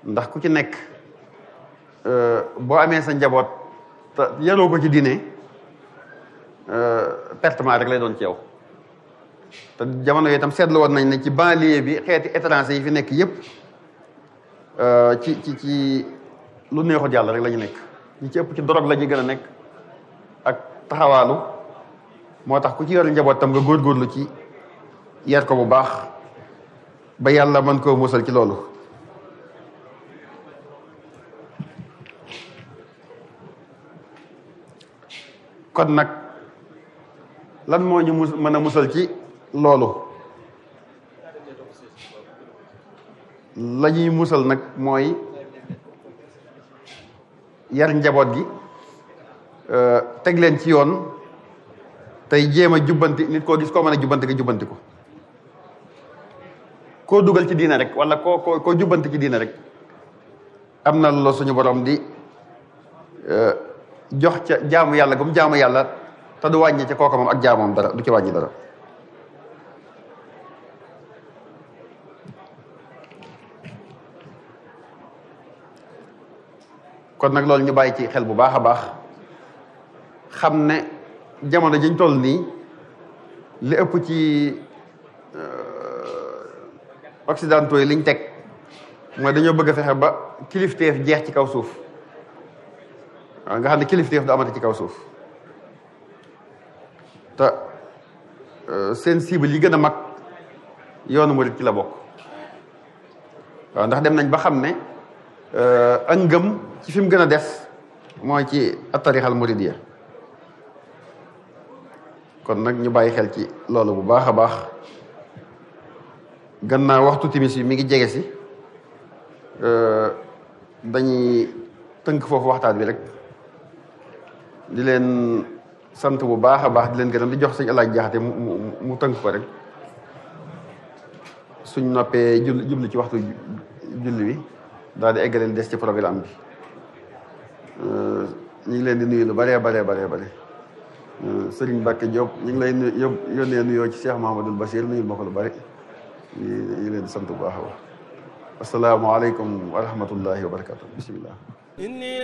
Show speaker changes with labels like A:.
A: ndax ku ci nekk boo amee sa njaboot te yaroo ko ci diine pertement rek lay doon ci yow te jamono yi itam seetlu woon nañ ne ci banlieue bi xeeti étranger yi fi nekk yépp ci ci ci lu neexut yàlla rek la ñu nekk ñi ci ëpp ci drogue la ñuy gën a nekk ak taxawaalu moo tax ku ci yor njaboot tam nga góorgóorlu ci yar ko bu baax ba yàlla mën koo musal ci loolu kon nag lan moo ñu mus mën a musal ci loolu la ñuy musal nag mooy yar njaboot gi teg leen ci yoon tey jéem a jubbanti nit koo gis koo mën a jubbanti nga jubbanti ko koo dugal ci diina rek wala koo koo koo jubbanti ci diina rek am na loolu suñu borom di jox ca jaamu yàlla gum jaamu yàlla te du wàññi ca kooka moom ak jaamoom dara du ci wàññi dara kon nag loolu ñu bàyyi ci xel bu baax a baax xam ne jamono jiñ toll nii li ëpp ci occidentaux yi liñ teg mooy dañoo bëgg a fexe ba kilifteef jeex ci kaw suuf waaw nga xam ne kilifteef du amati ci kaw suuf te seen cible yi gën a mag yoonu murit ci la bokk waaw ndax dem nañ ba xam ne ak ngëm ci fi mu gën a des mooy ci attarixal muridiyya kon nag ñu bàyyi xel ci loolu bu baax a baax gannaaw waxtu timis yi mi ngi jege si dañuy tënk foofu waxtaan bi rek di leen sant bu baax a baax di leen gërëm di jox sëñ alaaj jaxate mu mu mu tënk ko rek suñ noppee jul jublu ci waxtu julli wi daal di eggaleel des ci programme bi ñu ngi leen di nuyu lu baree baree baree bare Sëriñ Mbàkke Diop ñu ngi lay nuyu yónnee nuyoo ci Cheikh Mahamadul Bachir nuyul ma ko lu bari ñu ngi leen di sant bu baax a baax asalaamaaleykum wa rahmatullahi wa barakatu bismillah